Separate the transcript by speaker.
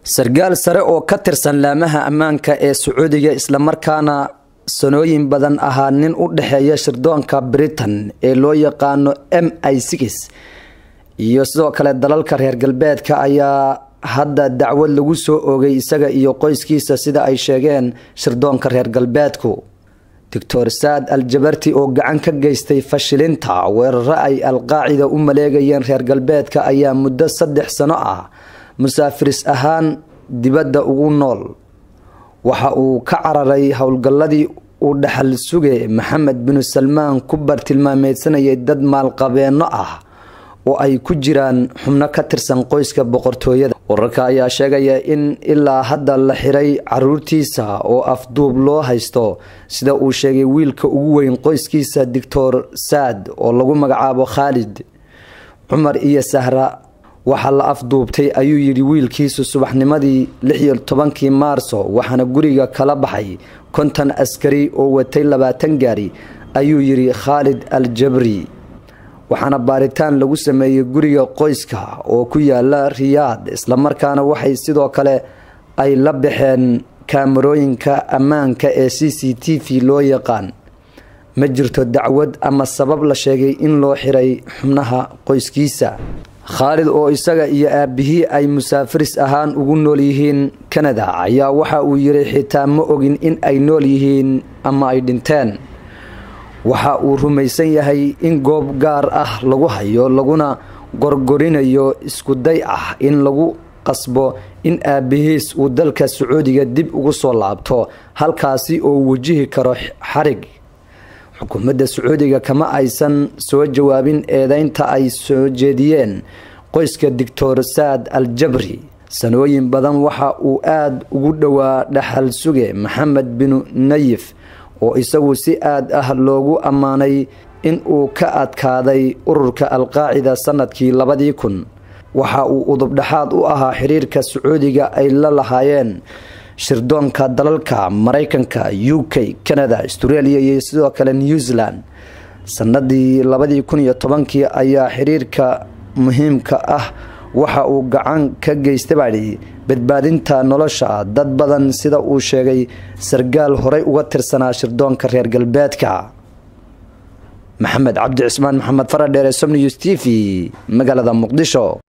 Speaker 1: sarkaal sare oo ka tirsan laamaha ammaanka ee sacuudiga islamarkaana sanooyin badan ahaa nin u dhexeeya shirdoonka britain ee loo yaqaano m i six iyo sidoo kale dalalka reer galbeedka ayaa hadda dacwad lagu soo oogay isaga iyo qoyskiisa sida ay sheegeen shirdoonka reer galbeedku doctor saad al jabarti oo gacan ka geystay fashilinta weeraro ay alqaacida u maleegayeen reer galbeedka ayaa muddo saddex sano ah musaafiris ahaan dibadda ugu nool waxa uu ka cararay howlgalladii uu dhaxal suge maxamed binu salmaan ku bartilmaameysanayay dad maalqabeenno ah oo ay ku jiraan xubno ka tirsan qoyska boqortooyada wararka ayaa sheegaya in ilaa hadda la xiray caruurtiisa oo afduub loo haysto sida uu sheegay wiilka ugu weyn qoyskiisa doctor saad oo lagu magacaabo khaalid cumar iyo sahra waxaa la afduubtay ayuu yidhi wiilkiisu subaxnimadii lixiyo tobankii maarso waxaana guriga kala baxay konton askari oo watay labaatan gaari ayuu yidhi khaalid al jabri waxaana baaritaan lagu sameeyey guriga qoyska oo ku yaala riyaad islamarkaana waxay sidoo kale ay la baxeen kaamarooyinka ammaanka ee c c t v loo yaqaan ma jirto dacwad ama sabab la sheegay in loo xiray xubnaha qoyskiisa khaalid oo isaga iyo aabihii ay musaafiris ahaan ugu nool yihiin kanada ayaa waxa uu yiri xitaa ma ogin in ay nool yihiin ama ay dhinteen waxa uu rumaysan yahay in goob gaar ah lagu hayo laguna gorgorinayo iskuday ah in lagu qasbo in aabihiis uu dalka sacuudiga dib ugu soo laabto halkaasi oo wajihi karo xarig xukuumadda sacuudiga kama aysan soo jawaabin eedeynta ay soo jeediyeen qoyska doctor saad al jabri sanooyin badan waxa uu aada ugu dhowaa dhaxal suge maxamed binu nayif oo isagu si aad ah loogu ammaanay in uu ka adkaaday ururka alqaacida sanadkii labadii kun waxa uu udubdhexaad u ahaa xiriirka sacuudiga ay la lahaayeen shirdoonka dalalka maraykanka u k canada australia iyo sidoo kale new zealand sanadii labadii kun iyo tobankii ayaa xiriirka muhiimka ah waxa uu gacan ka geystay baadhi badbaadinta nolosha dad badan sida uu sheegay sarkaal horey uga tirsanaa shirdoonka reer galbeedka maxamed cabdi cismaan maxamed faradheere somnews t v magaalada muqdisho